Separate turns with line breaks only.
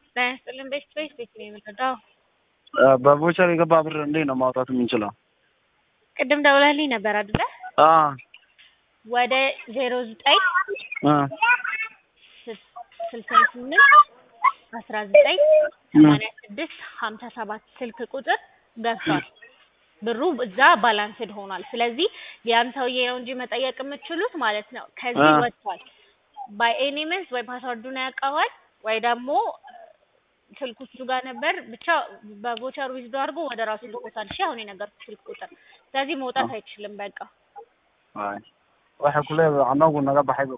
ጤና ይስጥልን ቤት ቤት ቤት ነው የምንረዳው።
በቮቸር የገባ ብር እንዴት ነው ማውጣት የምንችለው?
ቅድም ደውለህልኝ ነበር አይደለ?
አዎ
ወደ ዜሮ ዘጠኝ
እ
ስልሳ ስምንት አስራ ዘጠኝ ሰማንያ ስድስት ሀምሳ ሰባት ስልክ ቁጥር ገብቷል። ብሩ እዛ ባላንስድ ሆኗል። ስለዚህ ያን ሰውዬ ነው እንጂ መጠየቅ የምትችሉት ማለት ነው። ከዚህ
አ።
ወጥቷል። ባይ ኤኒ ሚንስ ወይ ፓስወርዱን ያውቀዋል ወይ ደግሞ ስልኩ እሱ ጋር ነበር። ብቻ በቮቸር ዊዝዶ አድርጎ ወደ ራሱ ልኮታል። እሺ አሁን የነገርኩት ስልክ ቁጥር። ስለዚህ መውጣት አይችልም። በቃ
Ay. Waxa kule anagu naga baxay